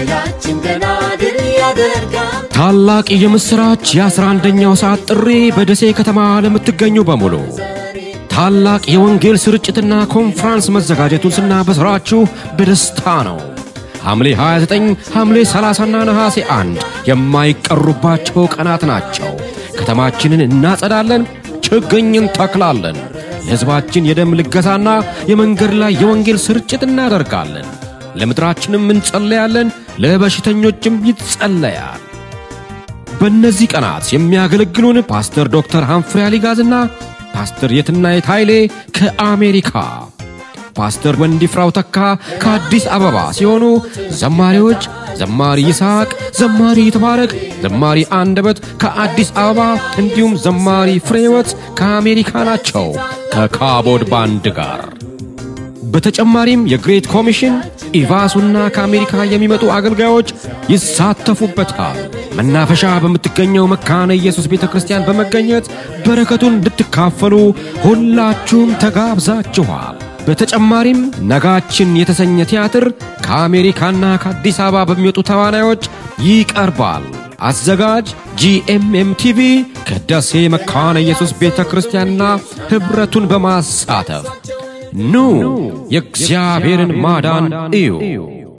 ድላችን ገና ድል ያደርጋል ታላቅ የምሥራች የአስራ አንደኛው ሰዓት ጥሪ በደሴ ከተማ ለምትገኙ በሙሉ ታላቅ የወንጌል ስርጭትና ኮንፍራንስ መዘጋጀቱን ስናበስራችሁ በደስታ ነው። ሐምሌ 29፣ ሐምሌ 30ና ነሐሴ 1 የማይቀሩባቸው ቀናት ናቸው። ከተማችንን እናጸዳለን፣ ችግኝ እንተክላለን። ለሕዝባችን የደም ልገሳና የመንገድ ላይ የወንጌል ስርጭት እናደርጋለን። ለምድራችንም እንጸለያለን፣ ለበሽተኞችም ይጸለያል። በእነዚህ ቀናት የሚያገለግሉን ፓስተር ዶክተር ሃምፍሪ አሊጋዝና ፓስተር የትናየት ኃይሌ ከአሜሪካ፣ ፓስተር ወንዲፍራው ተካ ከአዲስ አበባ ሲሆኑ ዘማሪዎች ዘማሪ ይስሐቅ፣ ዘማሪ ይትባረክ፣ ዘማሪ አንደበት ከአዲስ አበባ እንዲሁም ዘማሪ ፍሬወት ከአሜሪካ ናቸው ከካቦድ ባንድ ጋር። በተጨማሪም የግሬት ኮሚሽን ኢቫሱና ከአሜሪካ የሚመጡ አገልጋዮች ይሳተፉበታል። መናፈሻ በምትገኘው መካነ ኢየሱስ ቤተ ክርስቲያን በመገኘት በረከቱን እንድትካፈሉ ሁላችሁም ተጋብዛችኋል። በተጨማሪም ነጋችን የተሰኘ ቲያትር ከአሜሪካና ከአዲስ አበባ በሚወጡ ተዋናዮች ይቀርባል። አዘጋጅ ጂኤምኤም ቲቪ ከደሴ መካነ ኢየሱስ ቤተ ክርስቲያንና ኅብረቱን በማሳተፍ ኑ የእግዚአብሔርን ማዳን እዩ።